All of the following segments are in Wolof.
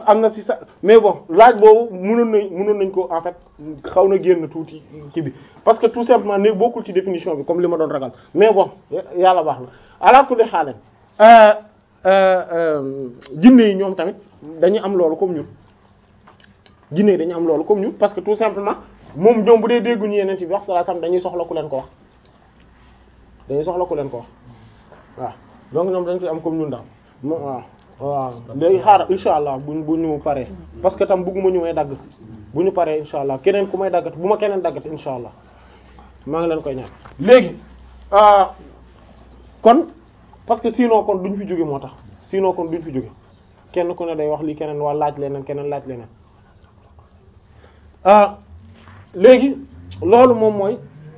am na si sa mais bon laaj boobu mënoon nañ mënoon nañ ko en fait xaw na génn tuuti ci bi parce que tout simplement néeg bokkul ci définition bi comme li ma doon ragal mais bon yàlla baax na ala kulli xaalen jinne yi ñoom tamit dañuy am loolu comme ñun jinne yi dañu am loolu comme ñun parce que tout simplement moom ñoom bu dee dégguñu yeneen ci bi wax sallallahu alayhi wasallam dañuy soxla ku leen ko wax dañuy soxla ku leen ko wax waaw donc ñoom dañ koy am comme ñun daal waaw waaw léegi xaaral insha allah buñ bu ñu paree parce que tam bëgguma ñu may dagg bu ñu paree insha allah keneen ku may daggat bu ma keneen daggat insha allah maa ngi leen koy ñaan léegi kon parce que sinon kon duñ fi jóge moo tax sinon kon duñ fi jóge kenn ku ne day wax li keneen waa laaj leneen keneen laaj leneen léegi loolu moom mooy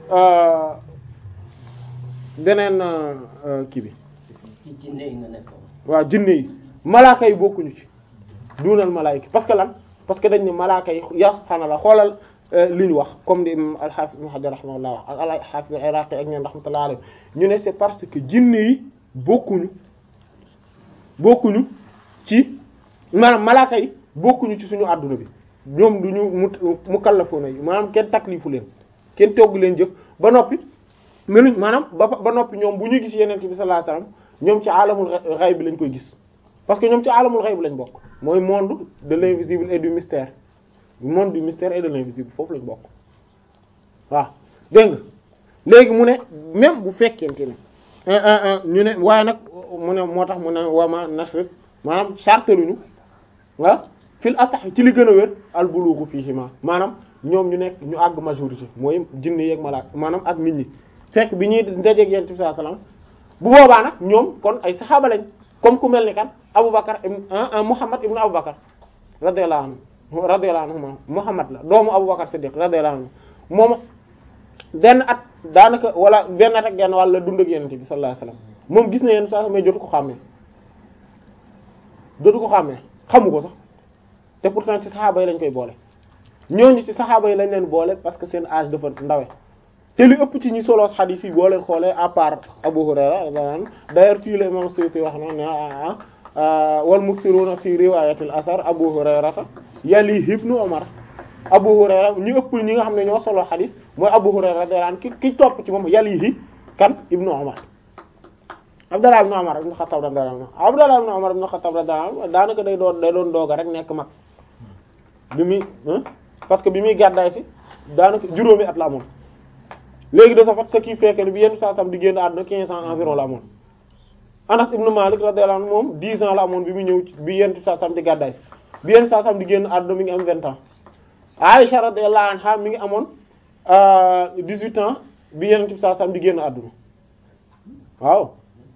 beneen kii bi ci jinne yi nga nekkoon. waaw jinne yi malaaka yi bokkuñu ci duunal malaayika parce que lan parce que dañ ne malaaka yi yaa subhaanallah xoolal li ñu wax comme ni al-Hafiz Ibn Hajar rahimahullah wax ak al-Hafiz al-Iraqi ak ñeen rahmatullah alayhi ñu ne c'est parce que jinne yi bokkuñu bokkuñu ci maanaam malaaka yi bokkuñu ci suñu àdduna bi ñoom duñu mu mukallafoona yi maanaam kenn taklifu leen kenn togg leen jëf ba noppi meluñ maanaam ba ba noppi ñoom bu ñu gis yeneen bi sallallahu alayhi wasallam ñoom ci alamul ghaib bi lañ koy gis parce que ñoom ci alamul ghaib lañ bokk mooy monde de l'invisible et du mystère monde du mystère et de l'invisible foofu lañ bokk waaw dégg nga léegi mu ne même bu fekkente ne ñu ne waaye nag mu ne moo tax mu ne wama nashrif maanaam charteluñu ah fil asax ci li gën a wér al bulughu fiihima maanaam ñoom ñu nekk ñu àgg majorité mooy jinne yeeg malaaka maanaam ak nit ñi fekk bi ñuy ndajeeg yonent bi sallallahu alayhi wasallam bu boobaa nag ñoom kon ay saxaaba lañ comme ku mel ni kan Aboubacar ibn Muhammad ibn Aboubacar radiyallahu anhu radiyallahu anhu Muhammad la doomu Aboubacar Siddiq radiyallahu anhu moom benn at daanaka wala benn at ak genn wàll la dund ak yonent bi sallallahu alayhi wasallam moom gis na yéen saa mais jotu ko xàmmee jotu ko xàmmee xamu ko sax te pourtant ci saxaaba yi lañ koy boole ñooñu ci saxaaba yi lañ leen boole parce que seen âge dafa ndawe te li ëpp ci ñi solo xadiis yi boo leen xoolee à part Abu Hurayra d'ailleurs fii la imam Suyuti wax na ne ah wal muksiruna fi riwayatil asar Abu Hurayrata yali ibnu Umar Abu Hurayra ñu ëpp ñi nga xam ne ñoo solo xadiis mooy Abu Hurayra radiyallahu anhu ki ki topp ci moom yalihi kan ibnu Umar Abdallah ibnu Umar ibnu Xattaab radiyallahu anhu Abdallah ibnu Umar ibnu Xattaab radiyallahu anhu daanaka day doon day doon dooga rek nekk mag bi muy parce que bi muy gàddaay si daanaka juróomi at la amoon léegi de ce fait ce qui fait que bi yenn saa sam di génn àdduna quinze ans environ la amoon Anas ibn Malik radiyallahu anhu moom dix ans la amoon bi mu ñëw bi yenn saa sam di gàddaay si bi yenn saa sam di génn àdduna mi ngi am vingt ans Aisha radiyallahu anha mi ngi amoon dix-huit ans bi yenn saa sam di génn àdduna waaw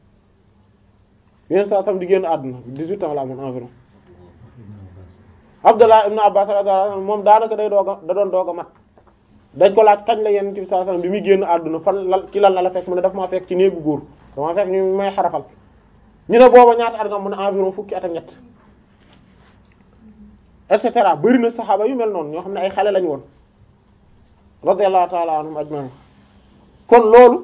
bi yenn saa sam di génn àdduna dix-huit ans la amoon environ Abdullah ibn Abbas radiyallahu anhu moom daanaka day doog a da doon doog a mat dañ ko laaj kañ la yenn ci saa sallam bi muy génn àdduna fan la ci lan la la fekk mu ne daf maa fekk ci néegu góor dama fekk ñu may xarafal ñu ne booba ñaata at nga mu ne environ fukki at ak ñett et cetera bëri na saxaaba yu mel noonu ñoo xam ne ay xale lañu woon radiyallahu ta'ala anhum ajma'in kon loolu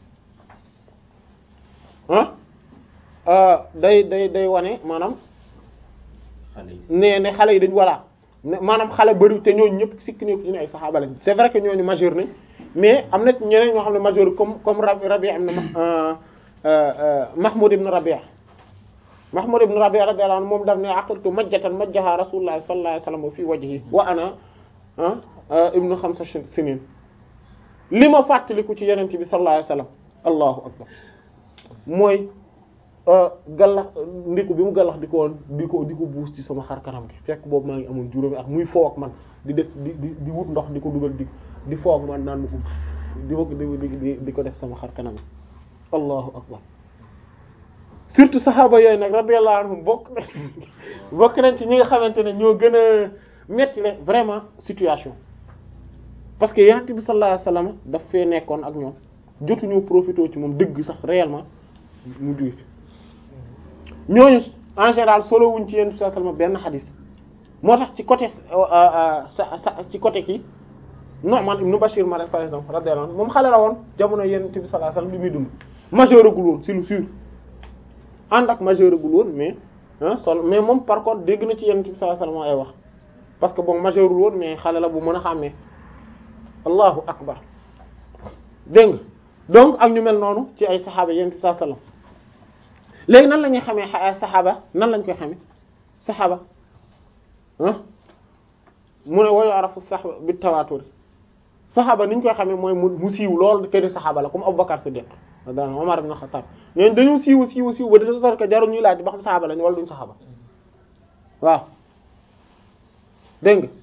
ah day day day wane maanaam ne ne xale yi dañ voilà maanaam xale bëri te ñooñu ñëpp sikk ni ñu ne ay saxaaba lañ c'est vrai que ñooñu majeur nañ mais am na ñeneen ñoo xam ne majeur comme comme Rabi' am na Mahmoud ibn Rabi' Mahmoud ibn Rabi' radiyallahu anhu moom daf ne aqaltu majjatan majjaha Rasulullah sallallahu alayhi wasallam fi wajhi wa ana ibnu xamsa sinin li ma fàttaliku ci yeneen bi sallallahu alayhi wasallam allahu akbar mooy gallax ndiku bi mu gallax di ko woon di ko di ko buus ci sama xar kanam gi fekk boobu maa ngi amoon juróomi at muy foo ak man di def di di di wut ndox di ko dugal di di foo ak man naan ko di di di ko def sama xar kanam gi allahu akbar surtout saxaaba yooyu nag radiyallahu anhum bokk bokk nañ ci ñi nga xamante ne ñoo gën a metti le vraiment situation parce que yonent bi sallallahu alayhi wasallam daf fee nekkoon ak ñoom jotuñu profité ci moom dëgg sax réellement mu juy fi ñooñu en général solo wuñ ci yonent bi sallallahu alayhi wasallam benn xadis moo tax ci côté sa sa ci côté kii Nu'man ibn Bashir ma par exemple radiyallahu anhu moom xale la woon jamono yonent bi sallallahu alayhi wasallam bi muy dund majeuragul woon c'est lu sûr ànd ak majeuragul woon mais ah sol mais moom par contre dégg na ci yonent bi sallallahu alayhi wasallam ay wax parce que bon majeurul woon mais xale la bu mën a xàmmee allahu akbar dégg nga donc ak ñu mel noonu ci ay saxaaba yonent bi sallallahu alayhi wasallam léegi nan la ñuy xamee saxaaba nan lañ koy xamee saxaaba ah mu ne woyu arafu saxaba bi tawaatur saxaaba ni ñu koy xamee mooy mu mu siiw lool këri saxaaba la comme Abubakar Siddiq daan Umar ibn Khattab ñooñu dañu siiw siiw siiw ba de sorte que jarul ñuy laaj ba xam saxaaba lañ wala duñ saxaaba waaw dégg nga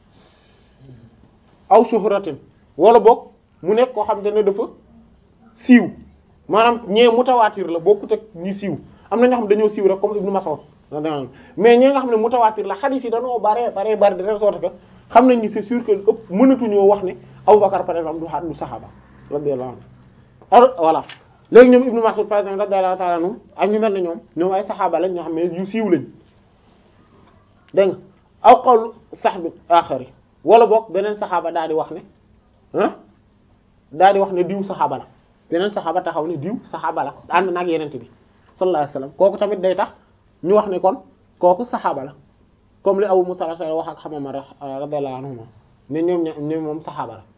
aw shuhratin wala boog mu nekk koo xam te ne dafa siiw maanaam ñee mutawaatir la bokkut ak ñi siiw am na ñoo xam dañoo siiw rek comme Ibnu Mas'ud mais ñi nga xam ne mutawaatir la hadith yi dañoo bare bare bare de telle sorte que xam nañ ni c'est sûr que ëpp mënatuñoo wax ne Abubakar par exemple du xa du saxaaba radiyallahu anhu alors voilà léegi ñoom Ibnu Mas'ud par exemple radiyallahu ta'ala anhu ak ñu mel ne ñoom ñoom ay saxaaba lañ ñoo xam ne yu siiw lañ dégg nga aw qawlu sahbi axari wala boog beneen saxaaba daal di wax ne ah daal di wax ne diw saxaaba la beneen saxaaba taxaw ne diw saxaaba la ànd nag yenente bi sallallahu alayhi wasallam kooku tamit day tax ñu wax ne kon kooku saxaaba la comme li Abu Musa al-Ash'ari wax ak Xamama radiyallahu anhuma ne ñoom ña ñoom moom saxaaba la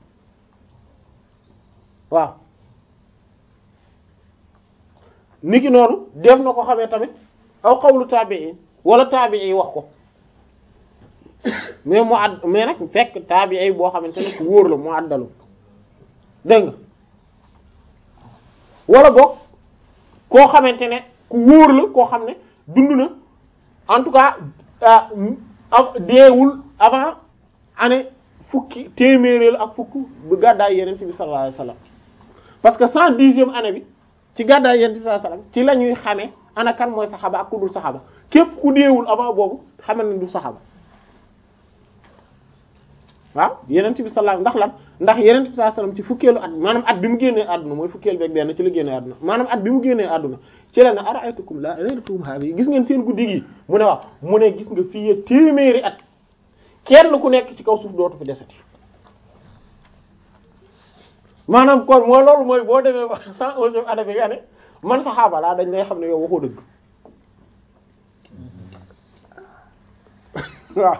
waaw niki noonu def na ko xamee tamit aw qawlu taabi'i wala taabi'i wax ko mais mu àdd mais nag fekk taabi'i boo xamante ne ku wóor la mu àddalu dégg nga wala boog koo xamante ne ku wóor la koo xam ne dund na en tout cas deewul avant année fukki téeméeréelu ak fukk bu gàddaay yeneen bi sallallahu alayhi wasallam parce que cent dixième année bi ci gàddaay yeneen bi sallallahu alayhi wasallam ci la ñuy xamee ana kan mooy saxaaba ak ku dul saxaaba képp ku deewul avant boobu xamal ne du saxaaba waaw yeneen bi sallallahu ndax lan ndax yeneen bi sallallahu alayhi wasallam ci fukkeelu at maanaam at bi mu génnee àdduna mooy fukkeel beeg benn ci la génnee àdduna maanaam at bi mu génnee àdduna ci la ne ara'aytukum la laylatum hadi gis ngeen seen guddi gi mu ne waaw mu ne gis nga fii téeméeri at kenn ku nekk ci kaw suuf dootu fi desati maanaam kon moo loolu mooy boo demee ba cent onzième année bi nga ne man saxaaba laa dañ lay xam ne yow waxoo dëgg waaw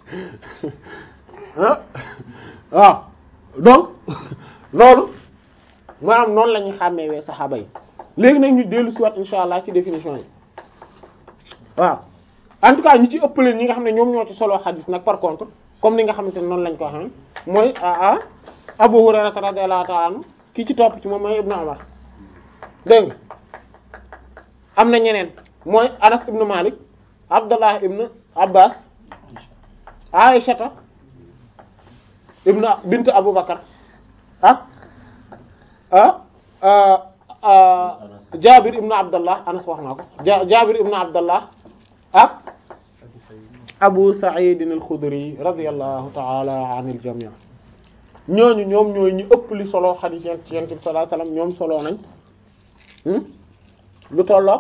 ah waaw donc loolu maanaam noonu la ñuy xàmmeewee saxaaba yi léegi nag ñu dellu si waat insha allah ci définition yi waaw en tout cas ñi ci ëppale ñi nga xam ne ñoom ñoo ci solo xadis nag par contre comme ni nga xamante ne noonu lañ ko xam mooy ah Abu Hurayra radiyallahu ta'ala anhu ki ci topp ci moom mooy Ibnu Umar dégg nga am na ñeneen mooy Anas ibnu Malik Abdullah ibnu Abbas Aïshata ibnu bint Abu Bakar ah ah Jabir ibnu Abdullah Anas wax naa ko Jabir ibnu Abdullah ak Abu Sa'id al-Khudri radiyallahu ta'ala anil jami' ñooñu ñoom ñooy ñu ëpp li solo xadiis ci Yonent bi sallallahu alayhi wasallam ñoom solo nañ lu tolloo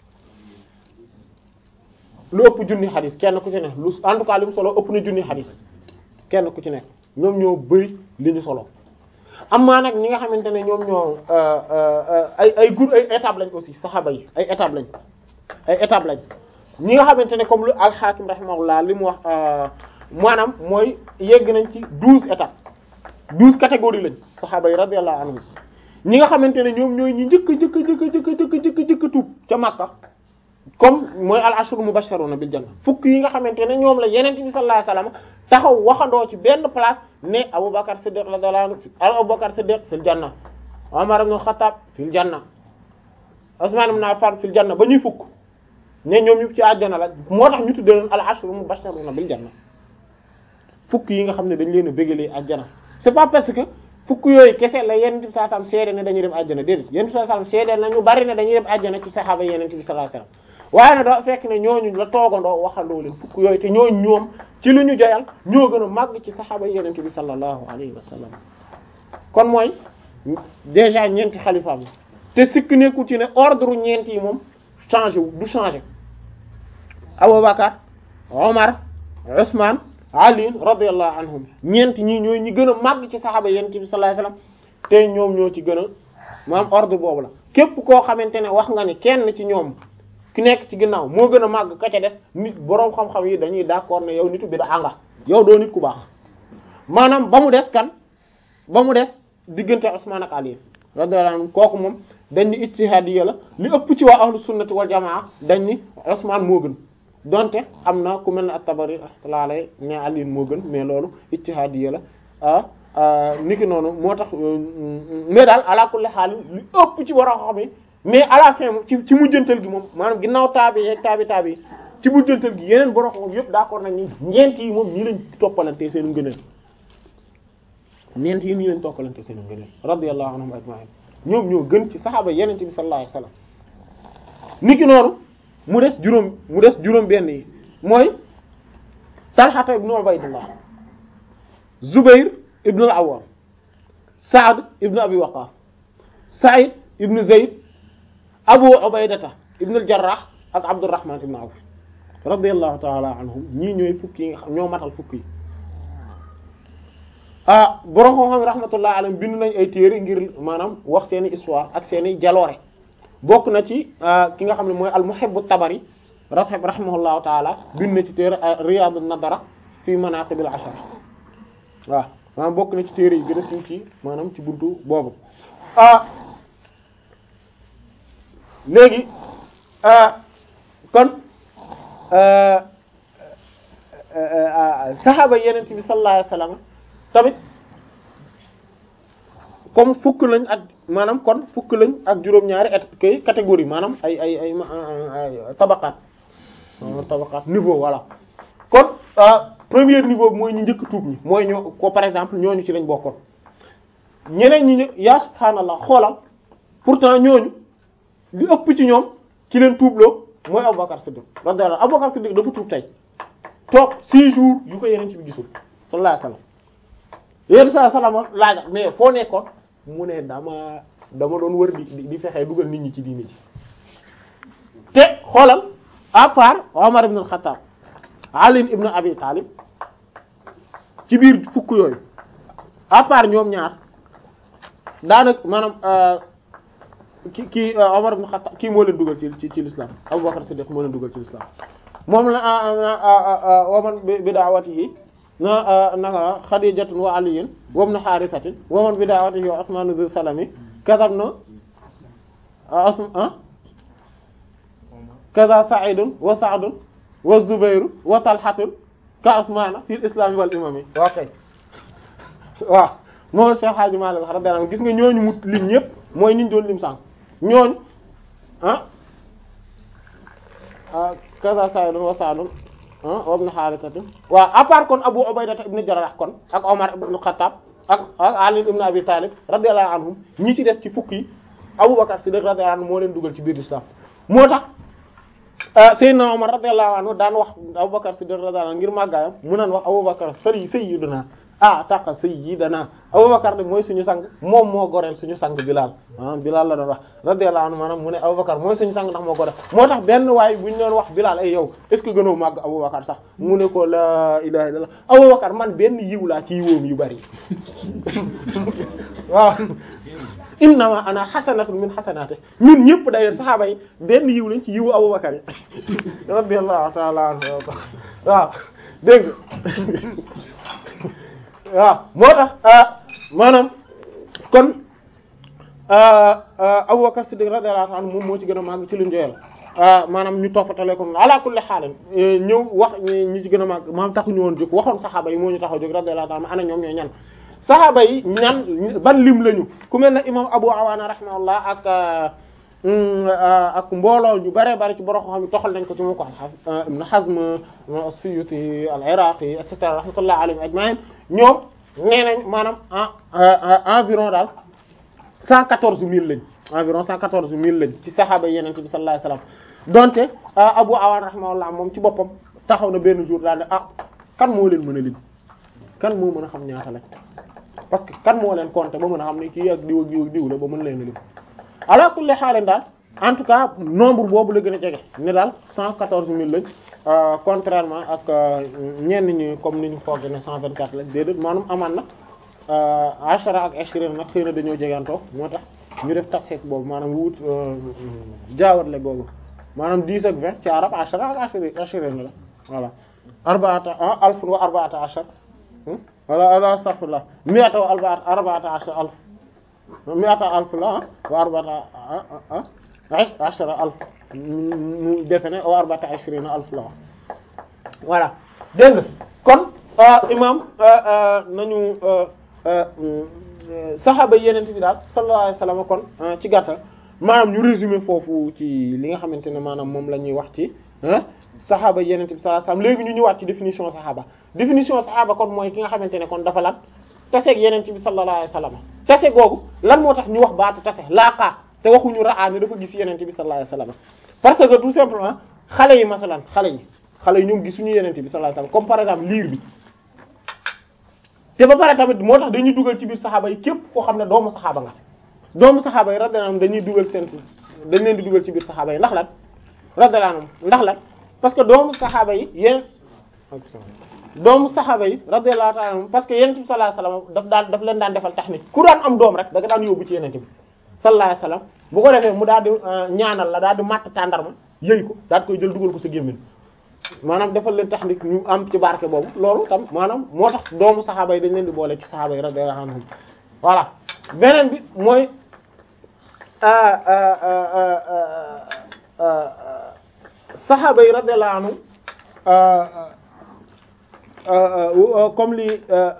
lu ëpp junni xadiis kenn ku ci ne lu en tout cas li mu solo ëpp na junni xadiis kenn ku ci ne ñoom ñoo bëri li ñu solo amaa nag ñi nga xamante ne ñoom ñoo ay ay gur ay étape lañ aussi saxaaba yi ay étape lañ ay étape lañ ñi nga xamante ne comme lu al-Hakim rahimahullah li mu wax maanaam mooy yegg nañ ci douze étapes douze catégories lañ saxaaba yi radiyallahu anhum ñi nga xamante ne ñoom ñooy ñi njëkk njëkk njëkk njëkk njëkk njëkk njëkk tuub ca Makka comme mooy al-ashru mubashsharuna bil janna fukk yi nga xamante ne ñoom la yeneen bi sallallahu alayhi wasallam taxaw waxandoo ci benn place ne Abubakar Siddiq radiyallahu anhu Abubakar Siddiq fil janna Umar ibn Khattab fil janna Usman ibn Affan fil janna ba ñuy fukk ne ñoom ñëpp ci àjjana la moo tax ñu tuddee leen al-ashru mubashsharuna bil janna fukk yi nga xam ne dañ leen a bégalee àjjana c'est pas parce que fukk yooyu kese la yenent bi sallallahu alayhi wasallam seede ne dañuy dem àjjana déedéet yenent bi sallallahu alayhi wasallam seede na ñu bari ne dañuy dem àjjana ci saxaaba yenent bi sallallahu alayhi wasallam waaye nag dafa fekk ne ñooñu la toogandoo waxandoo leen fukk yooyu te ñooñu ñoom ci lu ñu joyal ñoo gën a màgg ci saxaaba yenent bi sallallahu alayhi wasallam kon mooy déjà ñeenti xalifaam yi te sikk nekkul ci ne ordre ñeent yi moom changé wu du changé Abubakar Omar Usman Ali radiyallahu anhum ñeent ñii ñooy ñi gën a màgg ci saxaaba yonent bi sallallahu alayhi wasallam te ñoom ñoo ci gën a maam ordre boobu la képp koo xamante ne wax nga ni kenn ci ñoom ki nekk ci ginnaaw moo gën a màgg ka ca des nit boroom xam-xam yi dañuy d'accord ne yow nitu bid'a nga yow doo nit ku baax maanaam ba mu des kan ba mu des diggante Usman ak Ali radiyallahu anhu kooku moom dañ ni ijtihadiyya la li ëpp ci waa ahlu sunnati wal jamaa dañ ni Usman moo gën donte am na ku mel ne at-Tabari rahmatullahi alayhi ne Ali moo gën mais loolu ijtihadiyya la ah niki noonu moo tax mais daal ala kulli haal li ëpp ci war a xam mais à la fin ci ci mujjantal gi moom maanaam ginnaaw taabi yeeg taabi taabi yi ci mujjantal gi yeneen borom xam yëpp d'accord nañ ni ñeent yi moom ñii lañ toppalante seen ngëneel ñeent yi nii lañ toppalante seen ngëneel radiyallahu anhum ajma'in ñoom ñoo gën ci saxaaba yeneen bi sallallahu alayhi wasallam niki noonu mu des juróom mu des juróom benn yi mooy Talha ibn Ubaydullah Zubayr ibn al-Awwam Sa'd ibn Abi Waqqas Sa'id ibn Zayd Abu Ubaydata ibn al-Jarrah ak Abdurrahman ibn Awf radiyallahu ta'ala anhum ñii ñooy fukki yi nga xam ñoo matal fukki yi ah borom xam-xam rahmatullah alayhim bind nañ ay téere ngir maanaam wax seeni histoire ak seeni jaloore bokk na ci ki nga xam ne mooy al-Muhibb at-Tabari rahib rahimahullahu ta'ala bind na ci téere Riyad an-Nadara fi manaqib al-ashara waaw maanaam bokk na ci téere yi gën a siiw ci maanaam ci buntu boobu ah léegi kon saxaaba yeneen bi sallallahu alayhi wasallam tamit comme fukk lañ ak maanaam kon fukk lañ ak juróom-ñaari et kay catégorie maanaam ay ay ay tabaqaat tabaqaat niveau voilà kon premier niveau bi mooy ñu njëkk tuub ñi mooy ñoo ko par exemple ñooñu ci lañ bokkoon ñeneen ñi yaa subhaanallah xoolal pourtant ñooñu li ëpp ci ñoom ci leen tuubloo mooy Abubakar Siddiq radiyallahu Abubakar Siddiq dafa tuub tey toog six jours yu ko yeneen ci bi gisul sallallahu alayhi wasallam yéen saa salama laaja mais foo nekkoon mu ne dama dama doon wër di di fexee dugal nit ñi ci diini ci te xoolal à part Omar ibn al-Khattab Ali ibn Abi Talib ci biir fukk yooyu à part ñoom ñaar daanaka maanaam ki kii Omar ibn Khattab kii moo leen dugal ci ci ci l'islam Abu Bakr Siddiq moo leen dugal ci l'islam moom la waman bi da'watihi na naka Khadijatun wa Aliyun wa ibn Harithatin waman bi da'watihi wa Usman dhu salami kadhabna asma kaza Sa'idun wa Sa'dun wa Zubayru wa Talhatun ka Usmana fil islam wal imami ok waaw moom Cheikh Hadji Malick radiyallahu anhu gis nga ñooñu mu lim ñëpp mooy niñ doon lim sànq ñooñu ah kaza Sa'idun wa Sa'dun wa ibn Harithatin waaw à part kon Abu Ubayda ibn Jarrah kon ak Omar ibn Khattab ak ak Ali ibn Abi Talib radiyallahu anhum ñi ci des ci fukk yi Abu Bakar Siddiq radiyallahu anhu moo leen dugal ci biir l'islam moo tax Seydina Omar radiyallahu anhu daan wax Abu Bakar Siddiq radiyallahu anhu ngir màggaayam mu naan wax Abu Bakar sëri sayyiduna ah taqa sayyidana Abu Bakar de mooy suñu sang moom moo goreel suñu sang Bilal maanaam Bilal la doon wax radiyallahu anhu maanaam mu ne Abu Bakar mooy suñu sang ndax moo goreel moo tax benn waay bu ñu doon wax Bilal ay yow est ce que gënoo màgg Abu Bakar sax mu ne ko la ilaha illallah Abu Bakar man benn yiw laa ci yiwoom yu bari waaw innama ana xasanatun min xasanati ñun ñëpp d'ailleurs saxaaba yi benn yiw lañ ci yiwu Abu Bakar yi radiyallahu ta'ala anhu waaw dégg waaw moo tax maanaam kon Abu Bakar Siddiq radiyallahu anhu moom moo ci gën a màgg ci luñ joyal maanaam ñu toppatale ko ala kulli xaalan ñëw wax ñi ci gën a màgg maanaam taxuñu woon jóg waxoon saxaaba yi moo ñu tax a jóg radiyallahu anhu ana ñoom ñooy ñan saxaaba yi ñan ban lim lañu ku mel ne imam Abu Awaana rahimahullah ak ak mbooloo ñu bare bare ci borom xam ne toxal nañ ko ci mu ko Ibn Hazm as-Suyuti al-Iraqi et cetera rahmatullah alayhim ajma'in ñoom nee nañ maanaam environ daal cent quatorze mille lañ environ cent quatorze mille lañ ci saxaaba yi Yonent bi sallallahu alayhi wasallam donte Abu Awaana rahimahullah moom ci boppam taxaw na benn jour daal ne ah kan moo leen mën a lim kan moo mën a xam ñaata lañ parce que kan moo leen compter ba mën a xam ne kii ak diw ak diw ak diw la ba mën leen a lim ala kulli xaal daal en tout cas nombre boobu la gën a jege ne daal cent quatorze mille lañ contrairement ak ñenn ñi comme ni ñu foog ne cent vingt quatre lañ déedéet maanaam amaan na ashara ak ashrin nag xëy na dañoo jegantoo moo tax ñu def tasxeet boobu maanaam wut jaawatle boobu maanaam dix ak vingt ci arab ashara ak ashiri ashirin la voilà arbaata alfun wa arbaata ashar wala ala astaghfirullah mi'ata wa arbaata arbaata ashar alf mi'ata alf la wa arbaata ashara alf mu defe ne wa arbaata ashrina alf la voilà dégg nga kon imam nañu saxaaba yeneen bi daal sallallahu alayhi wasallam kon ci gàttal maanaam ñu résumé foofu ci li nga xamante ne maanaam moom la ñuy wax ci saxaaba yeneen bi sallallahu alayhi wasallam léegi ñu ñëwaat ci définition saxaaba définition saxaaba kon mooy ki nga xamante ne kon dafa lan taseeg yeneen bi sallallahu alayhi wasallam tase googu lan moo tax ñu wax baatu tase laaqaa te waxuñu raa ne dafa gis yeneen bi sallallahu alayhi wasallam parce que tout simplement xale yi masalan xale yi xale yi ñoom gisuñu yeneen bi sallallahu alayhi wasallam comme par exemple liir bi te ba pare tamit moo tax dañuy dugal ci biir saxaaba yi képp koo xam ne doomu saxaaba nga doomu saxaaba yi radiyallahu anhum dañuy dugal seen dañ leen di dugal ci biir saxaaba yi ndax lan radiyallahu anhum ndax lan parce que doomu saxaaba yi yéen doomu saxaaba yi radiyallahu ta'ala anhum parce que yonent bi sallallahu alayhi wasallam daf daan daf leen daan defal taxnik ku daan am doom rek da nga daan yóbbu ci yonent bi sallallahu alayhi wasallam bu ko defee mu daal di ñaanal la daal di matt tàndarma yëy ko daal di koy jël dugal ko sa gémmiñ maanaam defal leen taxnik ñu am ci barke boobu loolu tam maanaam moo tax doomu saxaaba yi dañ leen di boole ci saxaaba yi radiyallahu anhum voilà beneen bi mooy saxaaba yi radiyallahu anhum comme li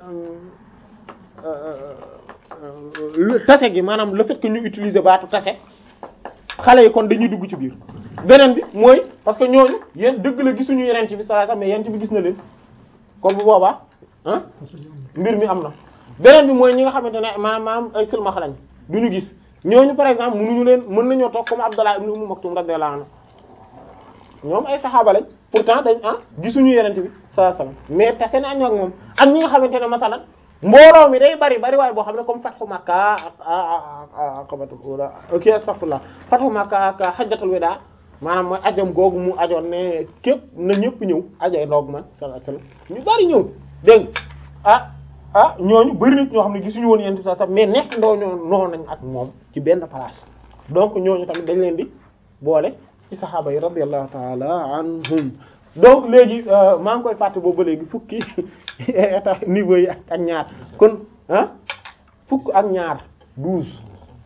tase gi maanaam le fait que ñu utiliser baatu tase xale yi kon dañuy dugg ci biir beneen bi mooy parce que ñooñu yéen dëgg la gisuñu yeneen ci bi sallallahu alayhi wasallam mais yeneen bi gis na leen kon bu boobaa ah mbir mi am na beneen bi mooy ñi nga xamante ne maanaam maanaam ay silmaxa lañ du ñu gis ñooñu par exemple mënuñu leen mën nañoo toog comme Abdallah ibn Umm Maktum radiyallahu anhu ñoom ay saxaaba lañ pourtant dañ ah gisuñu yeneen bi sallallahu alayhi wasallam mais tase na ak moom ak ñi nga xamante ne masalan mbooloo mi day bari bari waaye boo xam ne comme fathu Makka ak aqabatul ula ok astaghfirullah fathu Makka ak hajjatul wida maanaam mooy ajam googu mu ajoon ne képp na ñëpp ñëw ajay ndoog man sallallahu alayhi wasallam ñu bari ñëw dégg ah ah ñooñu bari nit ñoo xam ne gisuñu woon yenn sax mais nekk ndoo ñoo noo nañ ak moom ci benn place donc ñooñu tamit dañ leen di boole ci saxaaba yi radiyallahu ta'ala anhum donc léegi maa ngi koy fàtte boobu ba léegi fukki état niveau yi ak ñaar kon ah fukk ak ñaar douze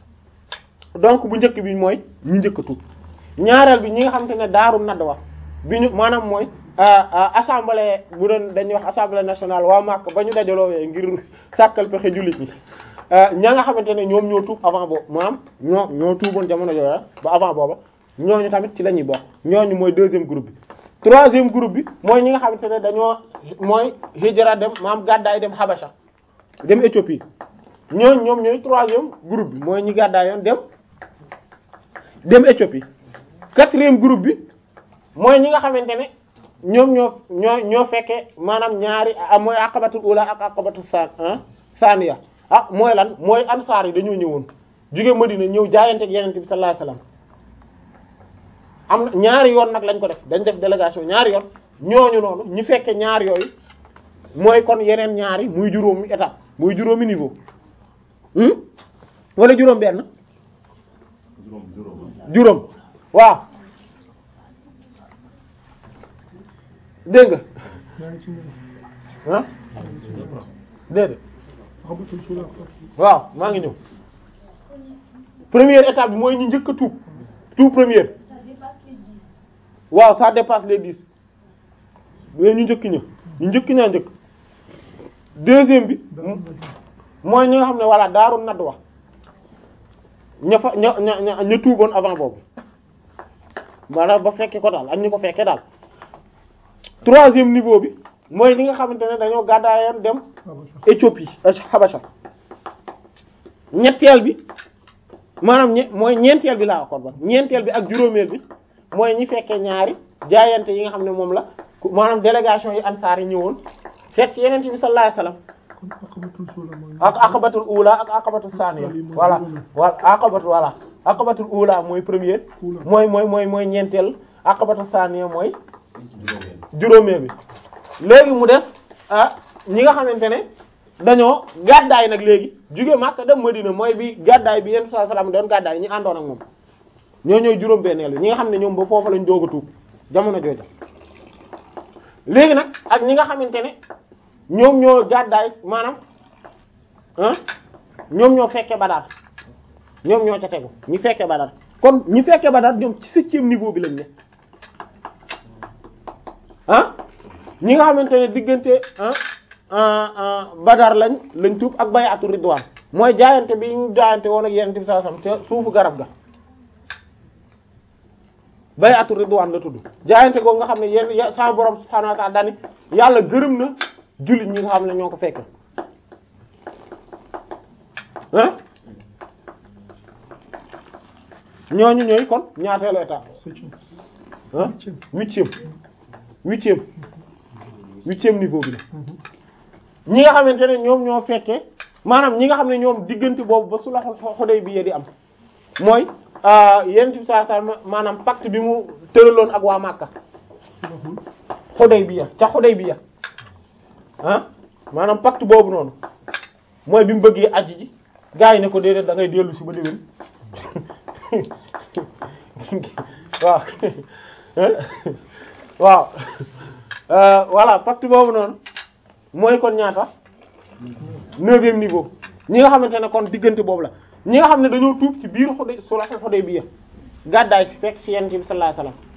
donc bu njëkk bi mooy ñu njëkk a tuub ñaareel bi ñi nga xamante ne daaru nadwa bi ñu maanaam mooy assemblée bu doon dañuy wax assemblée nationale waa Makka ba ñu dajaloowee ngir sàkkal pexe jullit ñi ña nga xamante ne ñoom ñoo tuub avant boobu maanaam ñoo ñoo tuuboon jamono jooya ba avant booba ñooñu tamit ci la ñuy bokk ñooñu mooy deuxième groupe bi troisième groupe bi mooy ñi nga xamante ne dañoo mooy hijra dem maam gàddaay dem Habasha dem Éthiopie ñooñu ñoom ñooy troisième groupe bi mooy ñi gàddaay yoon dem dem Éthiopie quatrième groupe bi mooy ñi nga xamante ne ñoom ñoo ñoo ñoo fekkee maanaam ñaari mooy aqabatul ula ak aqabatul san saniya ah mooy lan mooy ansaar yi dañoo ñëwoon jóge Madina ñëw jaayante ak Yonent bi sallallahu alayhi wasallam am na ñaari yoon nag lañ ko def dañ def délégation ñaari yoon ñooñu noonu ñu fekke ñaar yooyu mooy kon yeneen ñaari muy juróomi étape muy juróomi niveau wala juróom benn juróom waaw dégg nga ah déedéet waaw maa ngi ñëw première étape bi mooy ñu njëkk a tuub tout première waaw ça dépasse les dix mais ñu njëkk ña ñu njëkk ñaa njëkk deuxième bi mooy ñi nga xam ne voilà daaru nadd wax ña fa ña ña ña tuuboon avant boobu maanaam ba fekke ko daal ak ñu ko fekke daal troisième niveau bi mooy li nga xamante ne dañoo gàddaayoon dem Éthiopie Habasha ñetteel bi maanaam ñe mooy ñeenteel bi laa waxoon ba ñeenteel bi ak juróomeel bi mooy ñi fekkee ñaari jaayante yi nga xam ne moom la maanaam délégation yi ansaar yi ñëwoon seet ci yeneen bi sallallahu alayhi wasallam ak aqabatul ula ak aqabatul saniya voilà voilà aqabatu voilà aqabatul ula mooy première mooy mooy mooy mooy ñeenteel aqabatul saniya mooy juróomeel bi léegi mu des ah ñi nga xamante ne dañoo gàddaay nag léegi jóge Makka dem Madina mooy bi gàddaay bi yenn saa salaam doon gàddaay ñi àndoon ak moom ñoo ñooy juróom-benneel ñi nga xam ne ñoom ba foofu lañ doog a tuub jamono jooja léegi nag ak ñi nga xamante ne ñoom ñoo gàddaay maanaam ah ñoom ñoo fekke Badar ñoom ñoo ca tegu ñi fekke Badar kon ñi fekke Badar ñoom ci septième niveau bi lañ ne ah ñi nga xamante ne diggante ah Badar lañ lañ tuub ak bay'atu Ridwaan mooy jaayante bi ñu jaayante woon ak Yonent bi sallallahu alayhi wasallam ca suufu garab ga bay'atu Ridwaan la tudd jaayante googu nga xam ne yéen sa borom subhaanahu wa ta'ala dani yàlla gërëm na jullit ñi nga xam ne ñoo ko fekk ah ñooñu ñooy kon ñaateelu étape ah huitième huitième huitième niveau bi la ñi nga xamante ne ñoom ñoo fekkee maanaam ñi nga xam ne ñoom diggante boobu ba sulhul Hudaybiya di am mooy yonent bi sallallahu alayhi wasallam maanaam pacte bi mu tëraloon ak waa Makka Hudaybiya ca Hudaybiya ah maanaam pacte boobu noonu mooy bi mu bëggee aji ji gaa yi ne ko déedéet da ngay dellu si ba déwén waaw waaw voilà pacte boobu noonu mooy kon ñaata neuvième niveau ñi nga xamante ne kon diggante boobu la ñi nga xam ne dañoo tuub ci biir Huday sulh Hudaybiya gàddaay si fekk ci Yonent bi sallallahu alayhi wasallam